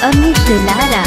अमित दुलारा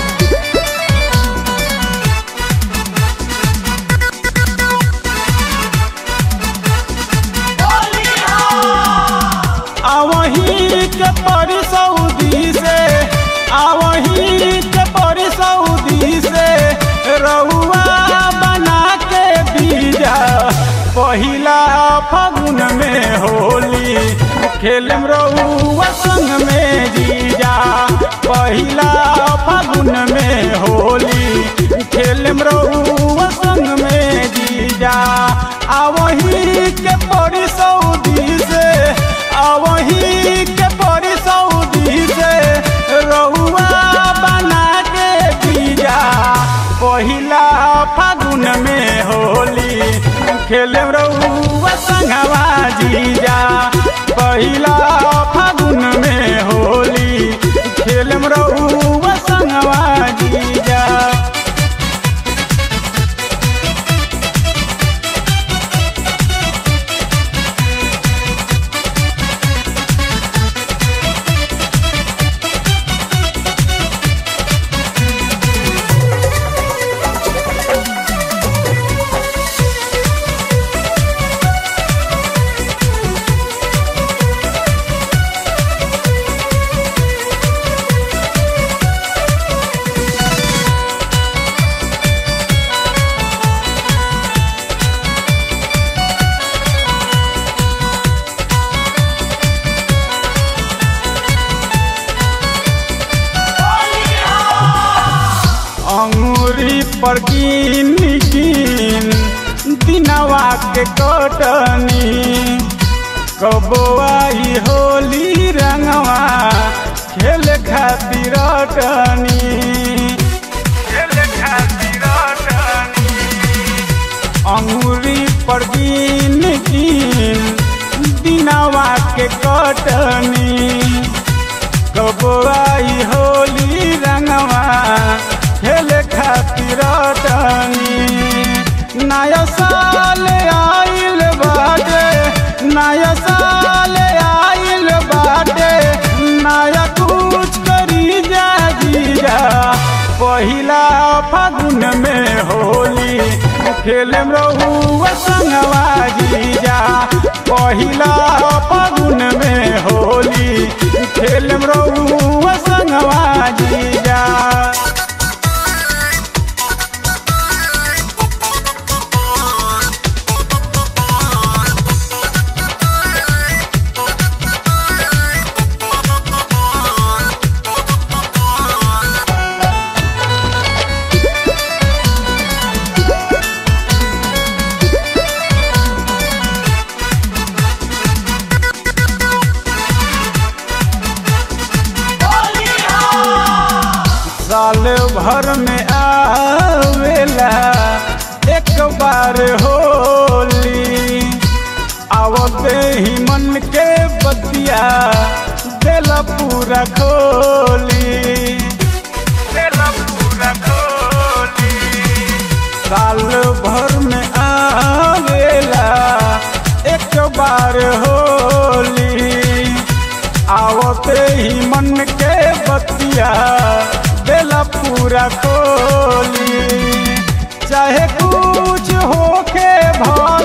आवही के परी सऊदी से आवही के परी सऊदी से रउआ बना के बीजा पहिला फागुन में होली खेलम रउआ संग में जीजा पहिला फागुन में होली खेलम रउआ संग में जीजा आवही के परी सऊदी से आवही के परी सऊदी से रउआ बना के बीजा पहिला फागुन में होली खेले रउआ संगवा जीजा पहिला फागुन में होली खेले रउआ संगवा जीजा अंगूरी पर गिन गिन दिनवा के कटनी कबोआई होली रंगवा खेल खातिर अटनी खेल खातिर अटनी अंगूरी पर गिन गिन दिनवा के कटनी कबोआई होली रंगवा खेल खातिर टनी नया साल आइल बाटे नया साल आइल बाटे नया कुछ करी जा जीजा पहिला फागुन में होली खेलम रहुआ संगवा जीजा पहिला फागुन में होली खेलम रहुआ संगवा जीजा साल भर में आवेला एक बार होली आवते ही मन के बतिया देला पूरा खोली देला पूरा खोली साल भर में आवेला एक बार होली आवते ही मन के बतिया देला पूरा खोली चाहे कुछ होके भर